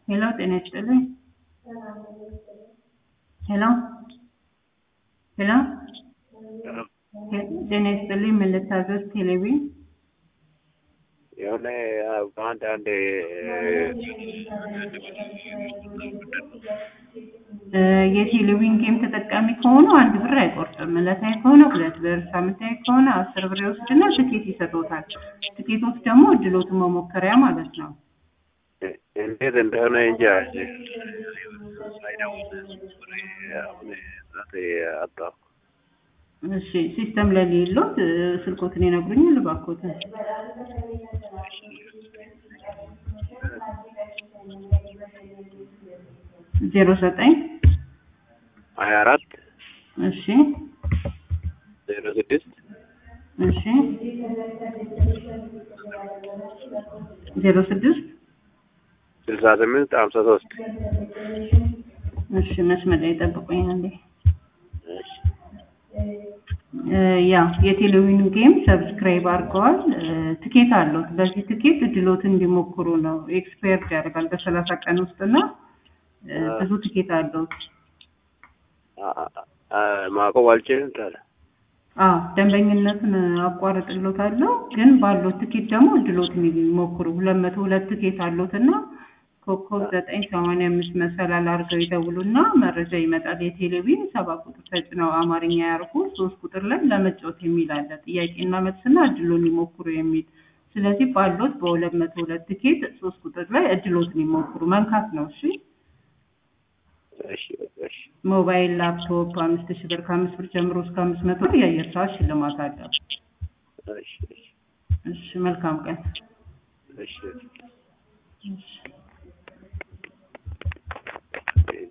ሄሎ ጤና ይስጥልኝ። ሄሎ ሄሎ ጤና ይስጥልኝ። ምን ልታዘዝ? ቴሌቪዥን የሆነ አንዳንድ እ የቴሌቪዥን ጌም ተጠቃሚ ከሆኑ አንድ ብር አይቆርጥም። ዕለታዊ ከሆነ ሁለት ብር፣ ሳምንታዊ ከሆነ አስር ብር ይወስድና ትኬት ይሰጦታል። ትኬቶች ደግሞ እድሎትን መሞከሪያ ማለት ነው። እንዴት እንደሆነ እንጃ አጣሁ። እሺ ሲስተም ላይ ሌሎት ስልኮትን ይነግሩኛል እባክዎትን። ዜሮ ዘጠኝ ሀያ አራት እሺ ዜሮ ስድስት እሺ ዜሮ ስድስት ስልሳ ስምንት ሀምሳ ሶስት እሺ መስመር ላይ ጠብቁኝ አንዴ። እ ያ የቴሌቪዥን ጌም ሰብስክራይብ አድርገዋል። እ ትኬት አለዎት። በዚህ ትኬት እድሎትን እንዲሞክሩ ነው። ኤክስፓየርድ ያደርጋል በሰላሳ ቀን ውስጥ እና እ ብዙ ትኬት አለዎት። ማቆም አልችልም ታዲያ። አዎ ደንበኝነትን አቋርጥሎታለሁ፣ ግን ባለው ትኬት ደግሞ እድሎትን ይሞክሩ። ሁለት መቶ ሁለት ትኬት አለዎት እና ኮከብ ዘጠኝ ሰማንያ አምስት መሰላል አድርገው ይደውሉና መረጃ ይመጣል። የቴሌቪዥን ሰባ ቁጥር ተጭነው አማርኛ ያርጉ። ሶስት ቁጥር ላይ ለመጫወት የሚል አለ። ጥያቄና መልስና እድሎን ይሞክሩ የሚል ስለዚህ ባሎት በሁለት መቶ ሁለት ትኬት ሶስት ቁጥር ላይ እድሎትን ይሞክሩ መንካት ነው። እሺ እሺ እሺ ሞባይል፣ ላፕቶፕ አምስት ሺህ ብር ከአምስት ብር ጀምሮ እስከ አምስት መቶ ብር የአየር ሰዓት ሽልማት አለው። እሺ እሺ መልካም ቀን። እሺ እሺ